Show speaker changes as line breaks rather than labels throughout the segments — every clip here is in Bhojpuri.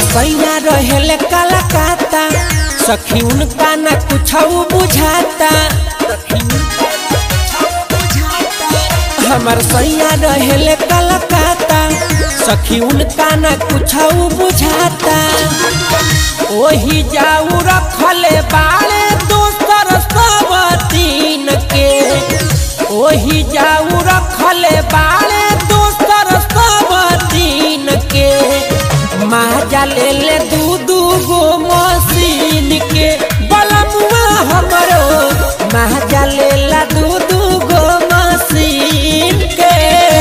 सैया रहेले कलकत्ता सखी उनका न कुछ बुझाता हमर सैया रहेले कलकत्ता सखी उनका न कुछ बुझाता ओही जाऊ रखले बाड़े दोसर सब तीन के ओही जाऊ रखले बाड़े दोसर सब तीन के माजा ले ले दू दू गो मशीन के बलमुआ हमरो माजा ले ला दू दू गो मशीन के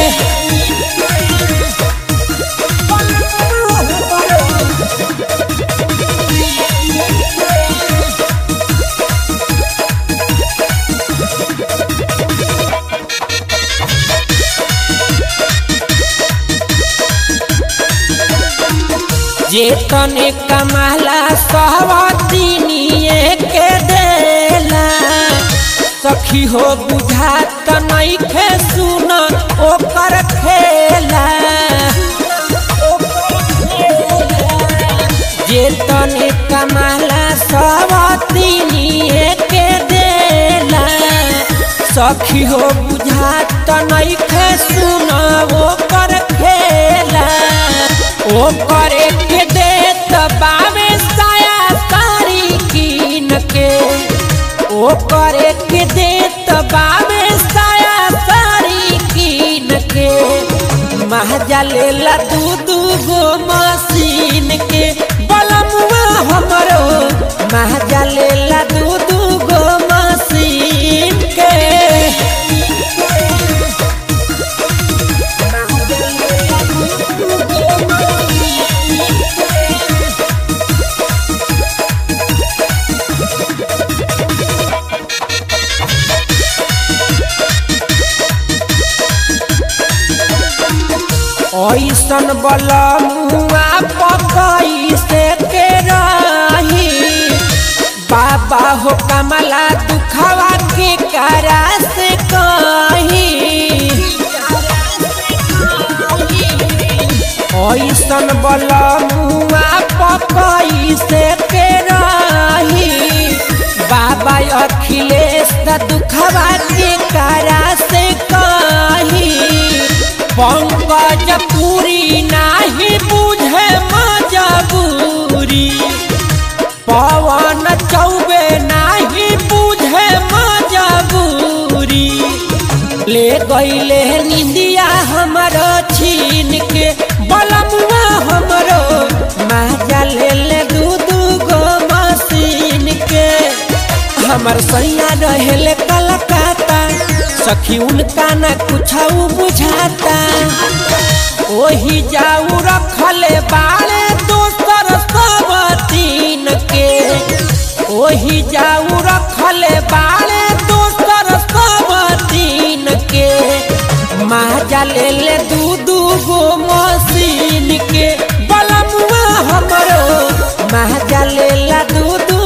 जे तने कमाला सहवतिनिए के देला सखी हो बुझात नइखे सुन ओकर खेला जे तने कमाला सहवतिनिए के देला सखी हो बुझात नइखे सुन ओकर खेला ओ करे के देत बावे साया सारी कीन के ओ करे के देत बावे साया सारी कीन के महजा लेला दू दू गो मशीन के बलमुआ हमरो महजा लेला दू दू गो मशीन के ऐसन बलमुआ पकई से के रही बाबा हो कमला दुखवा के करा से कही ऐसन बलमुआ पकई से के रही बाबा अखिलेश द दुखवा के करा से कही पंकज पूरी नाही बुझे मजबूरी पवन चौबे नाही बुझे मजबूरी ले गईले निंदिया हमरो छीन के बलमुआ हमरो माजा ले ले दू दू गो मशीन के हमर सैया रहेले कलकत्ता सखी उनका न कुछ बुझाता ओही जाऊ रखले बाड़े दोसर सब तीन के ओही जाऊ रखले बाड़े दोसर सब तीन के माजा ले ले दू दू गो मशीन के बलमुआ हमरो माजा ले ला दू दू